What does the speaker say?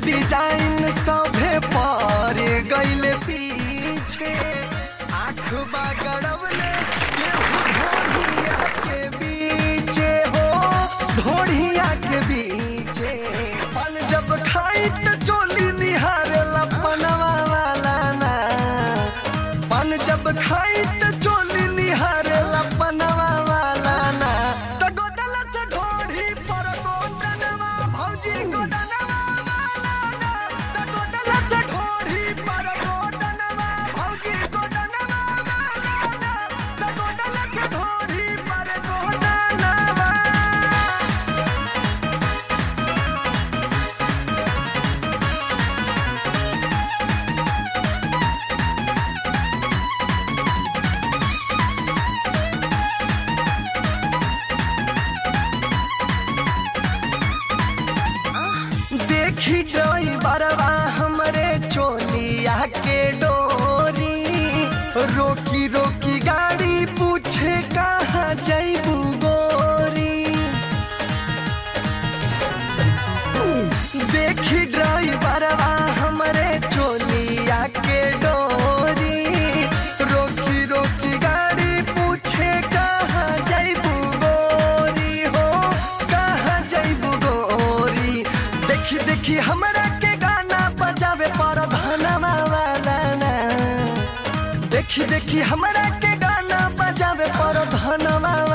design सभे पर गइले पीछे आँख गड़वले ढोढ़िया के बीचे हो ढोढ़िया के बीचे पन जब खाई त चोली निहारे लपनवा वाला ना पन जब खाई त चोली निहारे लपनवा वाला ना त गोदल से ढोढ़ी पर गोदनवा भौजी गोदनवा वाला ना त गोदल से ढोढ़ी पर गोदनवा भौजी गोदनवा वाला ना त गोदल से ढोढ़ी पर गोदनवा देखी ड्राइवरवा हमरे चोलिया के डोरी रोकी रोकी गाड़ी पूछे कहाँ जैबू गोरी देखी ड्राइवरवा हमरे चोलिया के डोरी रोकी रोकी गाड़ी पूछे कहाँ जैबू गोरी हो कहाँ जैबू गोरी देखी देखी हमरा के गाना बजावे पर धनवा वाला ना देखी देखी हमरा के गाना बजावे पर धनवा